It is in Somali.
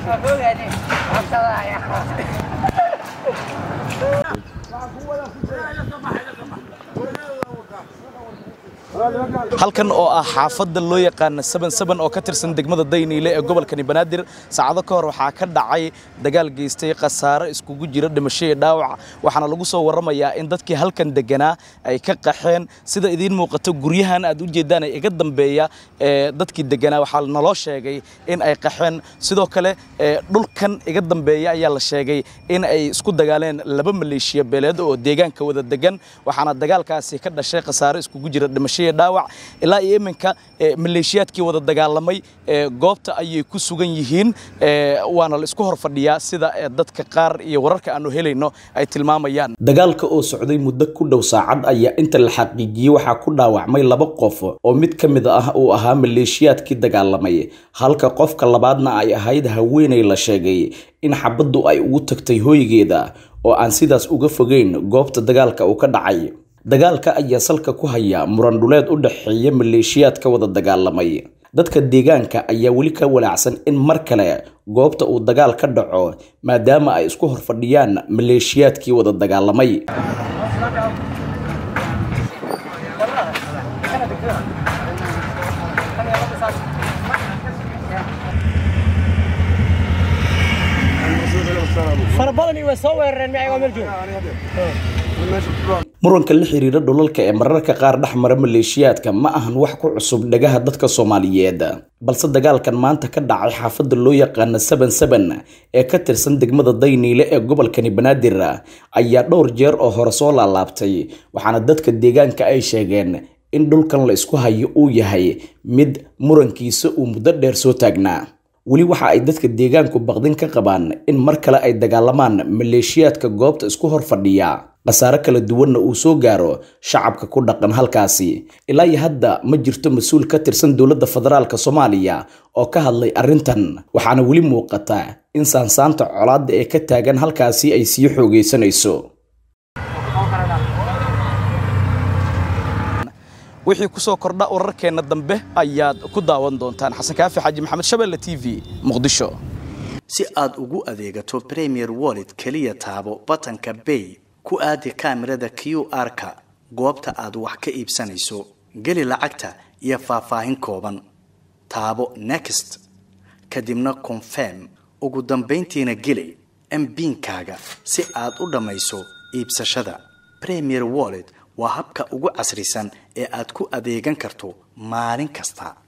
halkan oo ah xaafadda loo yaqaana saban oo ka tirsan degmada dayniile ee gobolkani banaadir saacado ka hor waxaa ka dhacay dagaal geystay khasaare iskugu jira dhimasho iyo dhaawac waxaana lagu soo warramayaa in dadkii halkan deganaa ay ka qaxeen sida idiin muuqato guryahan aad u jeedaan ee iga dambeeya ee dadkii deganaa waxaa naloo sheegay in ay qaxeen sidoo kale dhulkan iga dambeeya ayaa la sheegay in ay isku dagaaleen laba maleeshiya beeleed oo deegaanka wada degan waxaana dagaalkaasi ka dhashay khasaare iskugu jira dhimasho dhaawac ilaa iyo iminka maleeshiyaadkii wada dagaalamay goobta ayay ku sugan yihiin waana la isku hor fadhiyaa sida dadka qaar iyo wararka aanu helayno ay tilmaamayaan dagaalka oo socday muddo ku dhow saacad ayaa inta la xaqiijiyey waxaa ku dhaawacmay laba qof oo mid ka mid ah uu ahaa maleeshiyaadkii dagaalamay halka qofka labaadna ay ahayd haweenay la sheegay in xabaddu ay ugu tagtay hooygeeda oo aan sidaas uga fogeyn goobta dagaalka uu ka dhacay dagaalka ayaa salka ku haya muran dhuleed u dhexeeya maleeshiyaadka wada dagaalamay dadka deegaanka ayaa weli ka walaacsan in mar kale goobta uu dagaal ka dhaco maadaama ay isku horfadhiyaan maleeshiyaadkii wada dagaalamay muranka la xiriira dhulalka ee mararka qaar dhex mara maleeshiyaadka ma ahan wax ku cusub dhagaha dadka soomaaliyeed balse dagaalkan maanta ka dhacay xaafadda loo yaqaana saban saban ee ka tirsan degmada dayniile ee gobolkani banaadir ayaa dhowr jeer oo hore soo laalaabtay waxaana dadka deegaanka ay sheegeen in dhulkan la isku hayo uu yahay mid murankiisa uu muddo dheer soo taagnaa weli waxa ay dadka deegaanku baqdin ka qabaan in mar kale ay dagaalamaan maleeshiyaadka goobta isku hor fadhiya khasaare kala duwanna uu soo gaaro shacabka ku dhaqan halkaasi ilaa iyo hadda ma jirto mas-uul ka tirsan dowladda federaalk soomaaliya oo ka hadlay arrintan waxaana weli muuqata in saansaanta colaadda ee ka taagan halkaasi ay sii xoogaysanayso wixii kusoo kordha wararkeenna dambe ayaad ku daawan doontaan xasan kaafi xaaji maxamed shabelle t v muqdisho si aad ugu adeegato premier wallet keliya taabo batanka bay ku aadi kaamirada q r-ka goobta aad wax ka iibsanayso geli lacagta iyo faahfaahin kooban taabo next kadibna confirm ugu dambayntiina geli mbiinkaaga si aad u dhammayso iibsashada premier wallet waa habka ugu casrisan ee aad ku adeegan karto maalin kasta